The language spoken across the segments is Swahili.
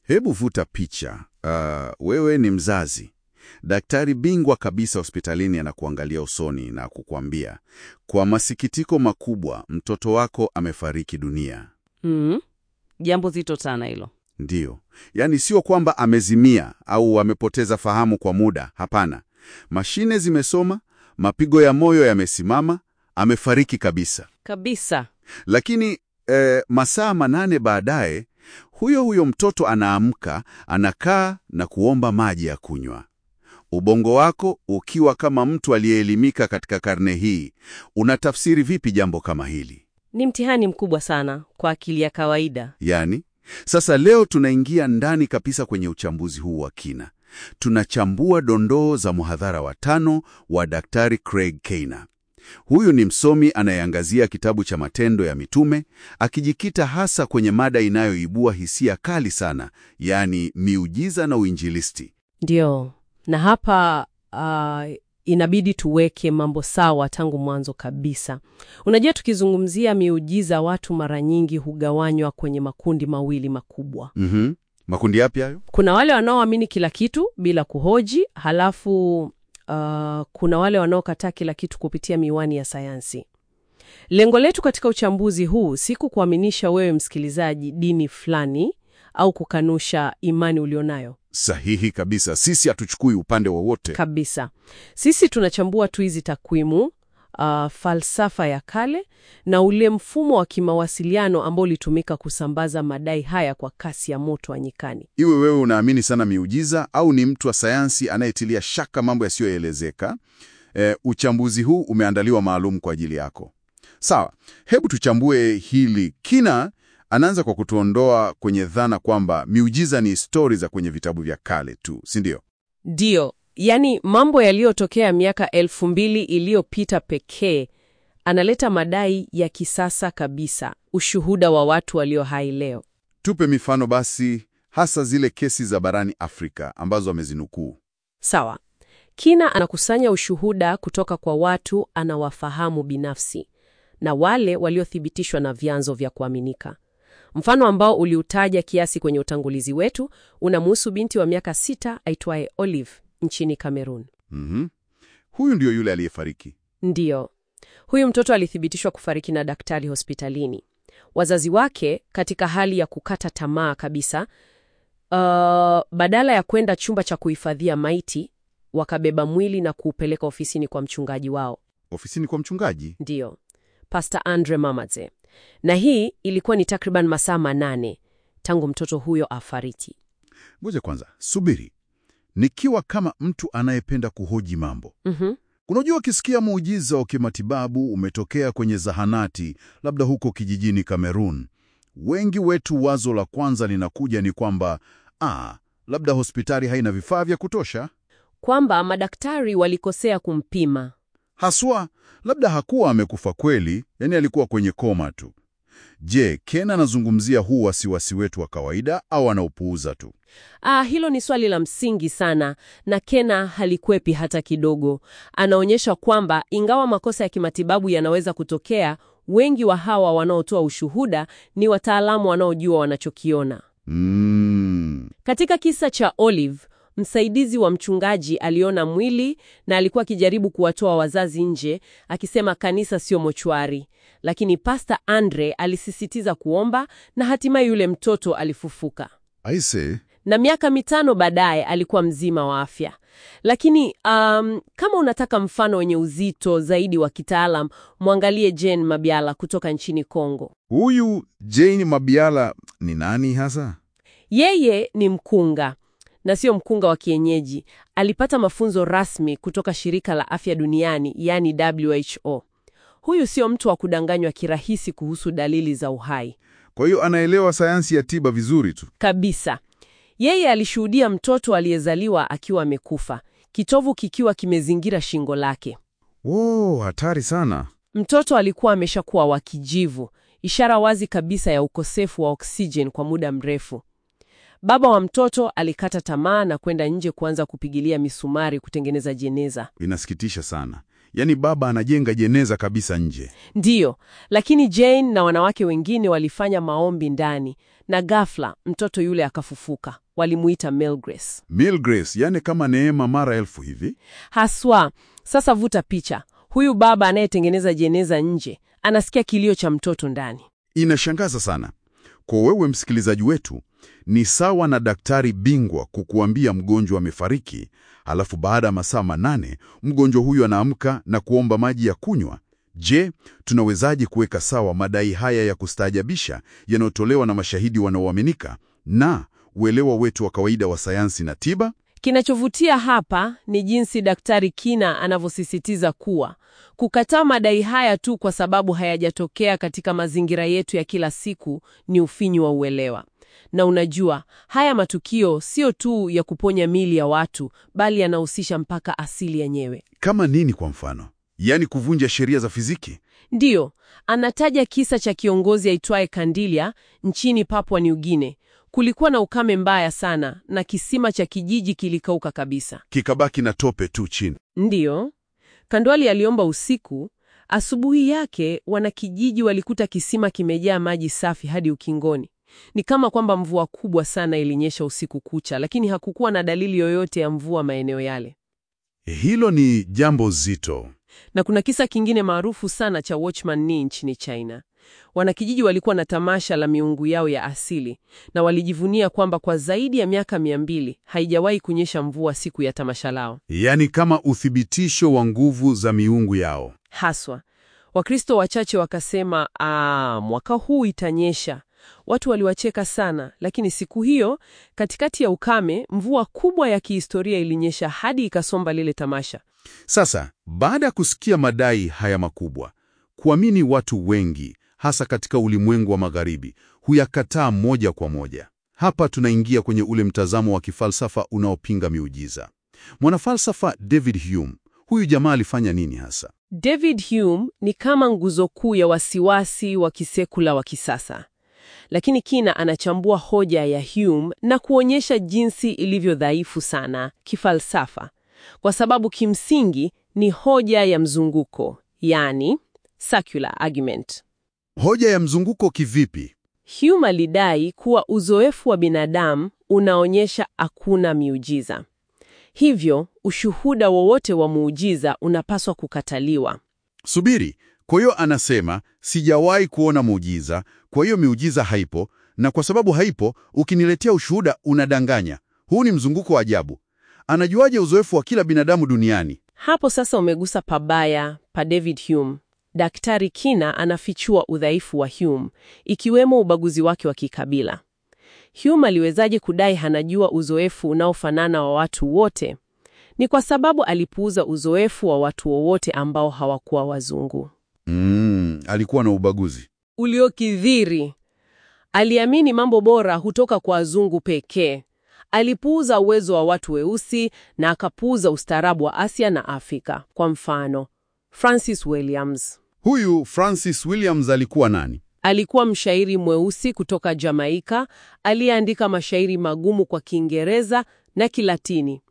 Hebu vuta picha. Uh, wewe ni mzazi. Daktari bingwa kabisa hospitalini anakuangalia usoni na kukwambia, kwa masikitiko makubwa, mtoto wako amefariki dunia. Mm. Jambo zito sana hilo. Ndiyo, yaani sio kwamba amezimia au amepoteza fahamu kwa muda. Hapana, mashine zimesoma, mapigo ya moyo yamesimama, amefariki kabisa. Kabisa. Lakini eh, masaa manane baadaye, huyo huyo mtoto anaamka, anakaa na kuomba maji ya kunywa. Ubongo wako ukiwa kama mtu aliyeelimika katika karne hii, unatafsiri vipi jambo kama hili? Ni mtihani mkubwa sana kwa akili ya kawaida. Yaani, sasa leo tunaingia ndani kabisa kwenye uchambuzi huu wa kina. Tunachambua dondoo za mhadhara wa tano wa Daktari Craig Keener. Huyu ni msomi anayeangazia kitabu cha Matendo ya Mitume, akijikita hasa kwenye mada inayoibua hisia kali sana, yaani miujiza na uinjilisti. Ndio. Na hapa uh, inabidi tuweke mambo sawa tangu mwanzo kabisa. Unajua, tukizungumzia miujiza, watu mara nyingi hugawanywa kwenye makundi mawili makubwa. Mhm. Makundi yapi hayo? Kuna wale wanaoamini kila kitu bila kuhoji, halafu uh, kuna wale wanaokataa kila kitu kupitia miwani ya sayansi. Lengo letu katika uchambuzi huu si kukuaminisha wewe msikilizaji dini fulani au kukanusha imani ulionayo Sahihi kabisa. Sisi hatuchukui upande wowote. kabisa. Sisi tunachambua tu hizi takwimu, uh, falsafa ya kale na ule mfumo wa kimawasiliano ambao ulitumika kusambaza madai haya kwa kasi ya moto wa nyikani. Iwe wewe unaamini sana miujiza au ni mtu wa sayansi anayetilia shaka mambo yasiyoelezeka, e, uchambuzi huu umeandaliwa maalum kwa ajili yako. Sawa, hebu tuchambue hili. Kina anaanza kwa kutuondoa kwenye dhana kwamba miujiza ni stori za kwenye vitabu vya kale tu, si ndio? Ndiyo, yani mambo yaliyotokea miaka elfu mbili iliyopita pekee. Analeta madai ya kisasa kabisa, ushuhuda wa watu walio hai leo. Tupe mifano basi, hasa zile kesi za barani Afrika ambazo amezinukuu. Sawa. Kina anakusanya ushuhuda kutoka kwa watu anawafahamu binafsi na wale waliothibitishwa na vyanzo vya kuaminika. Mfano ambao uliutaja kiasi kwenye utangulizi wetu unamhusu binti wa miaka sita aitwaye Olive nchini Kamerun. Mhm. Huyu ndio yule aliyefariki. Ndiyo, huyu mtoto alithibitishwa kufariki na daktari hospitalini. Wazazi wake katika hali ya kukata tamaa kabisa, uh, badala ya kwenda chumba cha kuhifadhia maiti, wakabeba mwili na kuupeleka ofisini kwa mchungaji wao, Ofisini kwa mchungaji? ndiyo Pastor Andre Mamadze. Na hii ilikuwa ni takriban masaa manane tangu mtoto huyo afariki. Ngoja kwanza, subiri. Nikiwa kama mtu anayependa kuhoji mambo, Mhm. unajua, ukisikia muujiza wa kimatibabu umetokea kwenye zahanati, labda huko kijijini Kamerun, wengi wetu wazo la kwanza linakuja ni kwamba ah, labda hospitali haina vifaa vya kutosha, Kwamba madaktari walikosea kumpima. haswa labda hakuwa amekufa kweli, yani alikuwa kwenye koma tu. Je, Ken anazungumzia huu wasiwasi wetu wa kawaida au anaupuuza tu? Ah, hilo ni swali la msingi sana na Kena halikwepi hata kidogo. Anaonyesha kwamba ingawa makosa ya kimatibabu yanaweza kutokea, wengi wa hawa wanaotoa ushuhuda ni wataalamu wanaojua wanachokiona. Mm. Katika kisa cha Olive, msaidizi wa mchungaji aliona mwili na alikuwa akijaribu kuwatoa wazazi nje, akisema kanisa sio mochwari, lakini Pastor Andre alisisitiza kuomba na hatimaye yule mtoto alifufuka Aise, na miaka mitano baadaye alikuwa mzima wa afya. Lakini um, kama unataka mfano wenye uzito zaidi wa kitaalam, mwangalie Jane Mabiala kutoka nchini Kongo. huyu Jane Mabiala ni nani hasa? Yeye ni mkunga na sio mkunga wa kienyeji. Alipata mafunzo rasmi kutoka shirika la afya duniani, yani WHO. Huyu sio mtu wa kudanganywa kirahisi kuhusu dalili za uhai Kwa hiyo anaelewa sayansi ya tiba vizuri tu. kabisa. Yeye alishuhudia mtoto aliyezaliwa akiwa amekufa, kitovu kikiwa kimezingira shingo lake. Wow, hatari sana. Mtoto alikuwa ameshakuwa wa kijivu, ishara wazi kabisa ya ukosefu wa oksijeni kwa muda mrefu. Baba wa mtoto alikata tamaa na kwenda nje kuanza kupigilia misumari kutengeneza jeneza. Inasikitisha sana. Yaani baba anajenga jeneza kabisa nje. Ndiyo, lakini Jane na wanawake wengine walifanya maombi ndani, na ghafla mtoto yule akafufuka. Walimuita Milgrace Milgrace, yani kama neema mara elfu hivi. haswa. Sasa vuta picha, huyu baba anayetengeneza jeneza nje anasikia kilio cha mtoto ndani. Inashangaza sana. Kwa wewe msikilizaji wetu, ni sawa na daktari bingwa kukuambia mgonjwa amefariki, halafu baada ya masaa manane mgonjwa huyu anaamka na kuomba maji ya kunywa. Je, tunawezaje kuweka sawa madai haya ya kustaajabisha yanayotolewa na mashahidi wanaoaminika na uelewa wetu wa kawaida wa sayansi na tiba? Kinachovutia hapa ni jinsi Daktari Kina anavyosisitiza kuwa kukataa madai haya tu kwa sababu hayajatokea katika mazingira yetu ya kila siku ni ufinyu wa uelewa. Na unajua, haya matukio sio tu ya kuponya mili ya watu, bali yanahusisha mpaka asili yenyewe. Kama nini kwa mfano? Yaani kuvunja sheria za fiziki? Ndiyo, anataja kisa cha kiongozi aitwaye Kandilia nchini Papua New Guinea. Kulikuwa na ukame mbaya sana na kisima cha kijiji kilikauka kabisa. Kikabaki na tope tu chini. Ndiyo, Kandwali aliomba usiku. Asubuhi yake wanakijiji walikuta kisima kimejaa maji safi hadi ukingoni. Ni kama kwamba mvua kubwa sana ilinyesha usiku kucha, lakini hakukuwa na dalili yoyote ya mvua maeneo yale. Hilo ni jambo zito. Na kuna kisa kingine maarufu sana cha Watchman Nee nchini China. Wanakijiji walikuwa na tamasha la miungu yao ya asili na walijivunia kwamba kwa zaidi ya miaka mia mbili haijawahi kunyesha mvua siku ya tamasha lao. Yaani kama uthibitisho wa nguvu za miungu yao. Haswa Wakristo wachache wakasema, aa, mwaka huu itanyesha. Watu waliwacheka sana, lakini siku hiyo katikati ya ukame, mvua kubwa ya kihistoria ilinyesha hadi ikasomba lile tamasha. Sasa, baada ya kusikia madai haya makubwa, kuamini watu wengi, hasa katika ulimwengu wa magharibi, huyakataa moja kwa moja. Hapa tunaingia kwenye ule mtazamo wa kifalsafa unaopinga miujiza. Mwanafalsafa David Hume, huyu jamaa alifanya nini hasa? David Hume ni kama nguzo kuu ya wasiwasi wa kisekula wa kisasa, lakini Kina anachambua hoja ya Hume na kuonyesha jinsi ilivyo dhaifu sana kifalsafa, kwa sababu kimsingi ni hoja ya mzunguko, yani circular argument. Hoja ya mzunguko kivipi? Hume alidai kuwa uzoefu wa binadamu unaonyesha hakuna miujiza. Hivyo, ushuhuda wowote wa muujiza unapaswa kukataliwa. Subiri, kwa hiyo anasema sijawahi kuona muujiza, kwa hiyo miujiza haipo, na kwa sababu haipo, ukiniletea ushuhuda unadanganya. Huu ni mzunguko wa ajabu. Anajuaje uzoefu wa kila binadamu duniani? Hapo sasa umegusa pabaya pa David Hume. Daktari Kina anafichua udhaifu wa Hume, ikiwemo ubaguzi wake wa kikabila. Hume aliwezaje kudai hanajua uzoefu unaofanana wa watu wote? Ni kwa sababu alipuuza uzoefu wa watu wowote ambao hawakuwa wazungu. Mm, alikuwa na ubaguzi. Uliokithiri. Aliamini mambo bora hutoka kwa wazungu pekee. Alipuuza uwezo wa watu weusi na akapuuza ustaarabu wa Asia na Afrika. Kwa mfano, Francis Williams Huyu Francis Williams alikuwa nani? alikuwa mshairi mweusi kutoka Jamaika aliyeandika mashairi magumu kwa Kiingereza na Kilatini.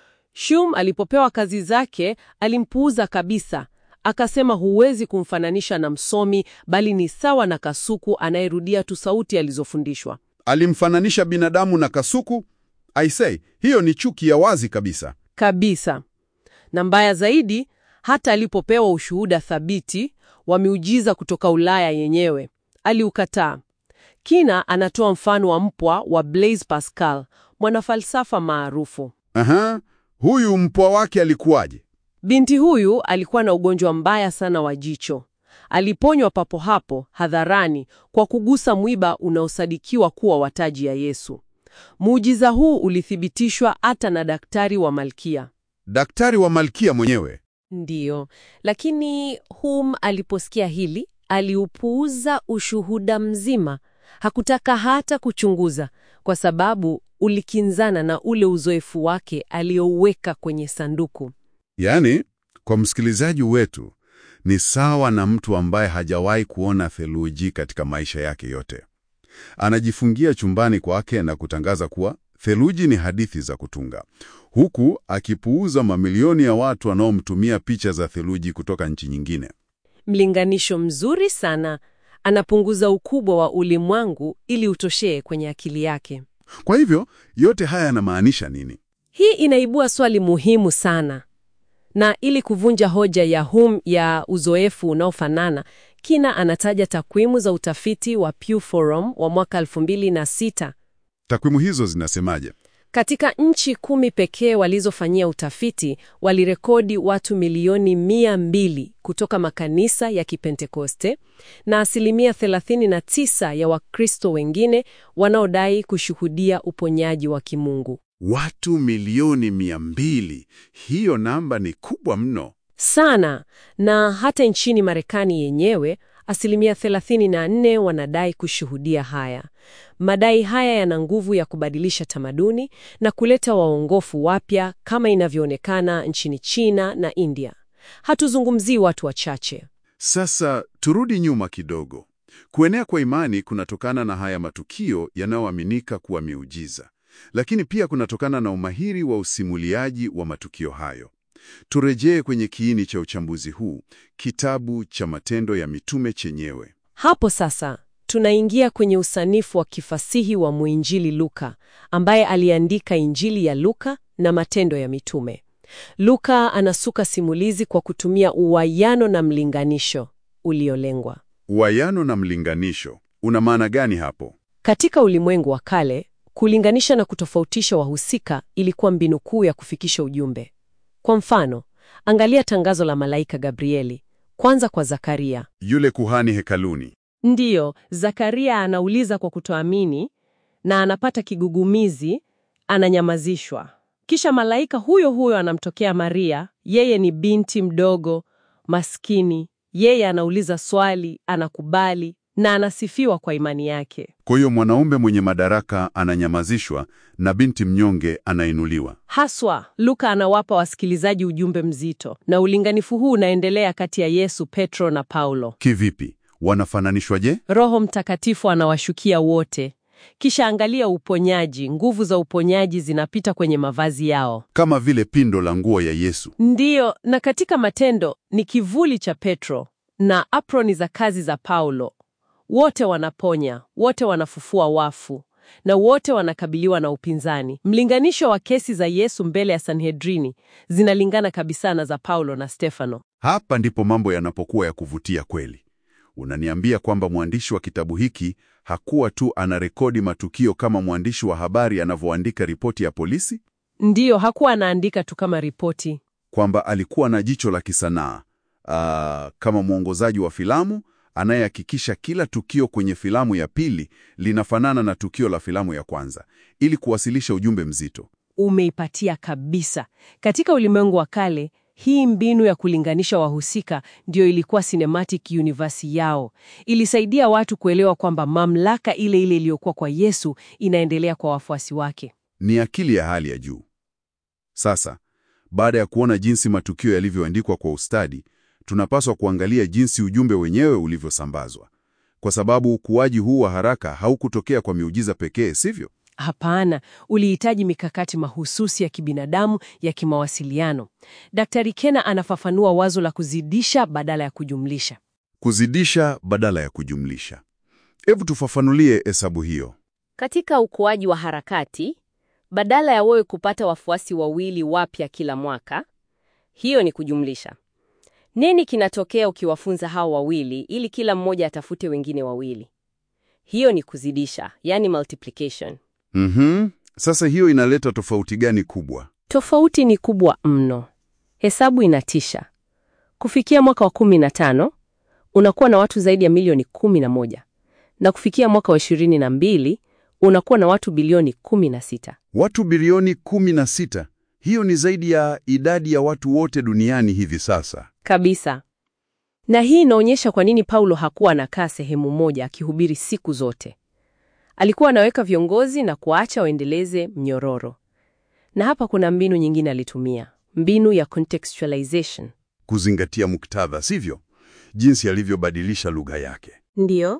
Hume alipopewa kazi zake alimpuuza kabisa, akasema huwezi kumfananisha na msomi, bali ni sawa na kasuku anayerudia tu sauti alizofundishwa. Alimfananisha binadamu na kasuku? I say, hiyo ni chuki ya wazi kabisa. Kabisa. Na mbaya zaidi, hata alipopewa ushuhuda thabiti wa miujiza kutoka Ulaya yenyewe, aliukataa. Kina anatoa mfano wa mpwa wa Blaise Pascal, mwanafalsafa maarufu. Aha, huyu mpwa wake alikuwaje? Binti huyu alikuwa na ugonjwa mbaya sana wa jicho. Aliponywa papo hapo hadharani kwa kugusa mwiba unaosadikiwa kuwa wa taji ya Yesu. Muujiza huu ulithibitishwa hata na daktari wa Malkia. Daktari wa Malkia mwenyewe. Ndiyo, lakini Hume aliposikia hili aliupuuza ushuhuda mzima. Hakutaka hata kuchunguza, kwa sababu ulikinzana na ule uzoefu wake aliouweka kwenye sanduku. Yaani, kwa msikilizaji wetu ni sawa na mtu ambaye hajawahi kuona theluji katika maisha yake yote. Anajifungia chumbani kwake na kutangaza kuwa theluji ni hadithi za kutunga, huku akipuuza mamilioni ya watu wanaomtumia picha za theluji kutoka nchi nyingine. Mlinganisho mzuri sana. anapunguza ukubwa wa ulimwengu ili utoshee kwenye akili yake. Kwa hivyo yote haya yanamaanisha nini? Hii inaibua swali muhimu sana, na ili kuvunja hoja ya Hume ya uzoefu unaofanana, Kina anataja takwimu za utafiti wa Pew Forum wa mwaka 2006. Takwimu hizo zinasemaje? Katika nchi kumi pekee walizofanyia utafiti walirekodi watu milioni mia mbili kutoka makanisa ya Kipentekoste na asilimia 39 ya Wakristo wengine wanaodai kushuhudia uponyaji wa kimungu. Watu milioni mia mbili. Hiyo namba ni kubwa mno. Sana, na hata nchini Marekani yenyewe asilimia 34 wanadai kushuhudia haya. Madai haya yana nguvu ya kubadilisha tamaduni na kuleta waongofu wapya kama inavyoonekana nchini China na India. Hatuzungumzii watu wachache. Sasa turudi nyuma kidogo. Kuenea kwa imani kunatokana na haya matukio yanayoaminika kuwa miujiza, lakini pia kunatokana na umahiri wa usimuliaji wa matukio hayo. Turejee kwenye kiini cha uchambuzi huu, kitabu cha Matendo ya Mitume chenyewe. Hapo sasa tunaingia kwenye usanifu wa kifasihi wa mwinjili Luka, ambaye aliandika Injili ya Luka na Matendo ya Mitume. Luka anasuka simulizi kwa kutumia uwayano na mlinganisho uliolengwa. Uwayano na mlinganisho una maana gani hapo? Katika ulimwengu wa kale, kulinganisha na kutofautisha wahusika ilikuwa mbinu kuu ya kufikisha ujumbe. Kwa mfano, angalia tangazo la malaika Gabrieli kwanza kwa Zakaria. Yule kuhani hekaluni. Ndiyo, Zakaria anauliza kwa kutoamini na anapata kigugumizi, ananyamazishwa. Kisha malaika huyo huyo anamtokea Maria, yeye ni binti mdogo, maskini. Yeye anauliza swali, anakubali na anasifiwa kwa imani yake. Kwa hiyo mwanaume mwenye madaraka ananyamazishwa na binti mnyonge anainuliwa. Haswa, Luka anawapa wasikilizaji ujumbe mzito, na ulinganifu huu unaendelea kati ya Yesu, Petro na Paulo. Kivipi? Wanafananishwa je? Roho Mtakatifu anawashukia wote. Kisha angalia uponyaji, nguvu za uponyaji zinapita kwenye mavazi yao. Kama vile pindo la nguo ya Yesu. Ndiyo, na katika Matendo ni kivuli cha Petro na aproni za kazi za Paulo. Wote wanaponya, wote wanafufua wafu, na wote wanakabiliwa na upinzani. Mlinganisho wa kesi za Yesu mbele ya Sanhedrini zinalingana kabisa na za Paulo na Stefano. Hapa ndipo mambo yanapokuwa ya kuvutia kweli. Unaniambia kwamba mwandishi wa kitabu hiki hakuwa tu anarekodi matukio kama mwandishi wa habari anavyoandika ripoti ya polisi, Ndiyo, hakuwa anaandika tu kama ripoti. kwamba alikuwa na jicho la kisanaa aa, kama mwongozaji wa filamu anayehakikisha kila tukio kwenye filamu ya pili linafanana na tukio la filamu ya kwanza ili kuwasilisha ujumbe mzito. Umeipatia kabisa. Katika ulimwengu wa kale, hii mbinu ya kulinganisha wahusika ndiyo ilikuwa cinematic universe yao. Ilisaidia watu kuelewa kwamba mamlaka ile ile iliyokuwa kwa Yesu inaendelea kwa wafuasi wake. Ni akili ya hali ya juu. Sasa, baada ya kuona jinsi matukio yalivyoandikwa kwa ustadi, tunapaswa kuangalia jinsi ujumbe wenyewe ulivyosambazwa, kwa sababu ukuaji huu wa haraka haukutokea kwa miujiza pekee, sivyo? Hapana, ulihitaji mikakati mahususi ya kibinadamu ya kimawasiliano. Daktari Kena anafafanua wazo la kuzidisha badala ya kujumlisha. Kuzidisha badala ya kujumlisha. Hebu tufafanulie hesabu hiyo. Katika ukuaji wa harakati, badala ya wewe kupata wafuasi wawili wapya kila mwaka, hiyo ni kujumlisha. Nini kinatokea ukiwafunza hao wawili ili kila mmoja atafute wengine wawili? Hiyo ni kuzidisha, yani multiplication. Mhm. Sasa hiyo inaleta tofauti gani kubwa? Tofauti ni kubwa mno. Hesabu inatisha. Kufikia mwaka wa 15 unakuwa na watu zaidi ya milioni 11 na kufikia mwaka wa 22 unakuwa na watu bilioni 16. Watu bilioni 16. Hiyo ni zaidi ya idadi ya watu wote duniani hivi sasa. Kabisa. Na hii inaonyesha kwa nini Paulo hakuwa anakaa sehemu moja akihubiri siku zote. Alikuwa anaweka viongozi na kuacha waendeleze mnyororo. Na hapa kuna mbinu nyingine alitumia, mbinu ya contextualization. Kuzingatia muktadha, sivyo? Jinsi alivyobadilisha lugha yake. Ndiyo.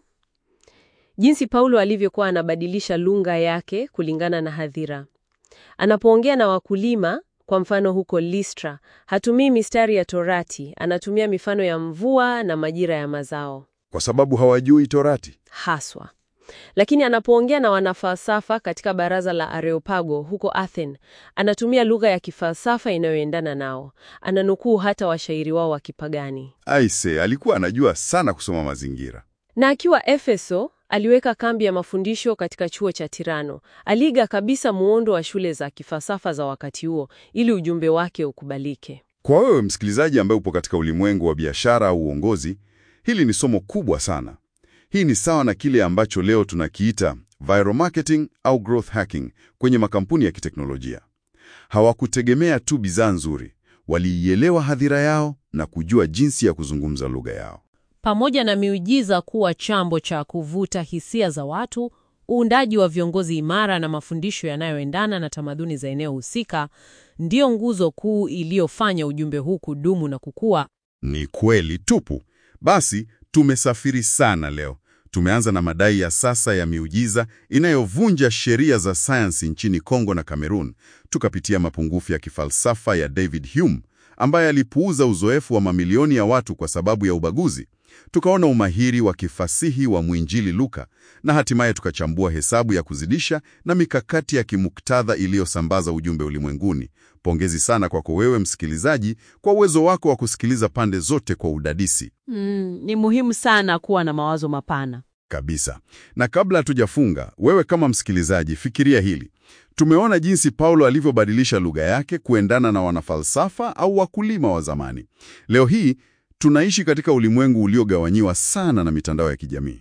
Jinsi Paulo alivyokuwa anabadilisha lugha yake kulingana na hadhira. Anapoongea na wakulima, kwa mfano huko Listra, hatumii mistari ya Torati, anatumia mifano ya mvua na majira ya mazao. Kwa sababu hawajui Torati. haswa. Lakini anapoongea na wanafalsafa katika baraza la Areopago huko Athens, anatumia lugha ya kifalsafa inayoendana nao. Ananukuu hata washairi wao wa kipagani. Aise, alikuwa anajua sana kusoma mazingira. Na akiwa Efeso, aliweka kambi ya mafundisho katika chuo cha Tirano. Aliiga kabisa muundo wa shule za kifalsafa za wakati huo ili ujumbe wake ukubalike. Kwa wewe msikilizaji ambaye upo katika ulimwengu wa biashara au uongozi, hili ni somo kubwa sana. Hii ni sawa na kile ambacho leo tunakiita viral marketing au growth hacking kwenye makampuni ya kiteknolojia. Hawakutegemea tu bidhaa nzuri, waliielewa hadhira yao na kujua jinsi ya kuzungumza lugha yao. Pamoja na miujiza kuwa chambo cha kuvuta hisia za watu, uundaji wa viongozi imara na mafundisho yanayoendana na tamaduni za eneo husika ndiyo nguzo kuu iliyofanya ujumbe huu kudumu na kukua. Ni kweli tupu. Basi tumesafiri sana leo. Tumeanza na madai ya sasa ya miujiza inayovunja sheria za sayansi nchini Kongo na Kamerun. Tukapitia mapungufu ya kifalsafa ya David Hume ambaye alipuuza uzoefu wa mamilioni ya watu kwa sababu ya ubaguzi. Tukaona umahiri wa kifasihi wa mwinjili Luka na hatimaye tukachambua hesabu ya kuzidisha na mikakati ya kimuktadha iliyosambaza ujumbe ulimwenguni. Pongezi sana kwako wewe msikilizaji kwa uwezo wako wa kusikiliza pande zote kwa udadisi Mm, ni muhimu sana kuwa na mawazo mapana. kabisa. Na kabla hatujafunga, wewe kama msikilizaji, fikiria hili. Tumeona jinsi Paulo alivyobadilisha lugha yake kuendana na wanafalsafa au wakulima wa zamani. Leo hii tunaishi katika ulimwengu uliogawanyiwa sana na mitandao ya kijamii.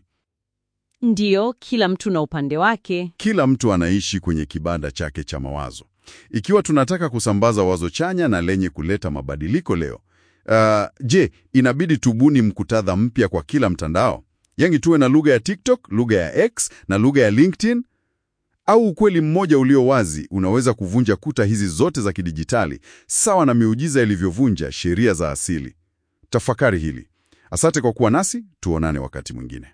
Ndiyo, kila mtu na upande wake. Kila mtu anaishi kwenye kibanda chake cha mawazo. Ikiwa tunataka kusambaza wazo chanya na lenye kuleta mabadiliko leo, uh, je, inabidi tubuni mkutadha mpya kwa kila mtandao? Yangi tuwe na lugha ya TikTok, lugha ya X na lugha ya LinkedIn? Au ukweli mmoja ulio wazi unaweza kuvunja kuta hizi zote za kidijitali, sawa na miujiza ilivyovunja sheria za asili? Tafakari hili. Asante kwa kuwa nasi, tuonane wakati mwingine.